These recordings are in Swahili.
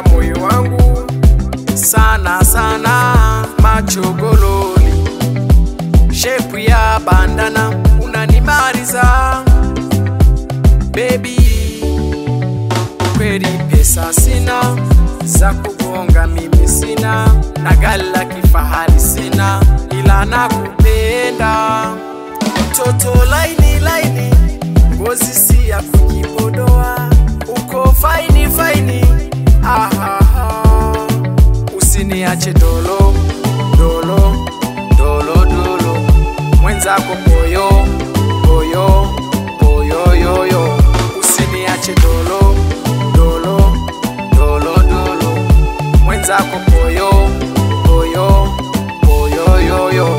moyo wangu sana sana, machogololi, shepu ya bandana unanimaliza baby, kweli pesa sina za kugonga, mimi sina na gari la kifahari sina, ila nakupenda mtoto laini laini, ngozi si ya kujipodoa, uko faini faini, ahaha, usiniache dolo dolo dolo dolo, mwenzako poyo poyo poyo yoyo, usiniache dolo dolo dolo dolo, mwenzako poyo poyo poyo yoyo.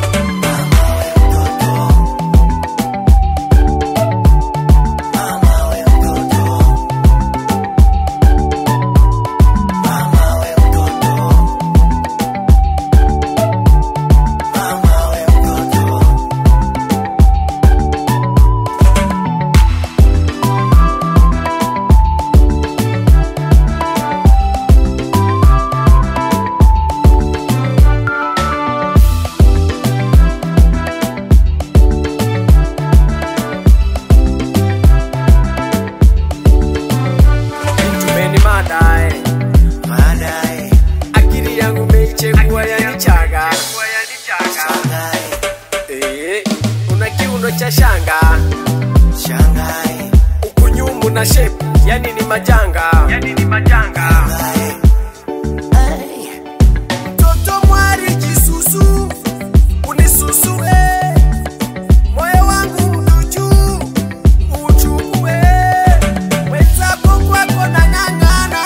Tumeni madae Baadaye akili yangu meichegua yanichaga shangae, Eh, una kiuno cha shanga shangae, ukunyumu na shepu yani ni majanga yani ni majanga shangae. Ay, mtoto mwari jisusu unisusue moyo wangu mduchu uchukue wenzako kwako nang'ang'ana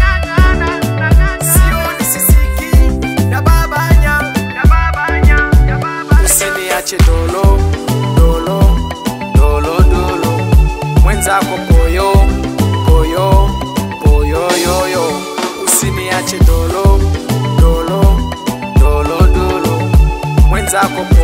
sioni sisiki na babanya usiniache dolo dolo dolo dolo mwenzako poyo poyo poyo yoyo usiniache dolo dolo dolo dolo mwenzako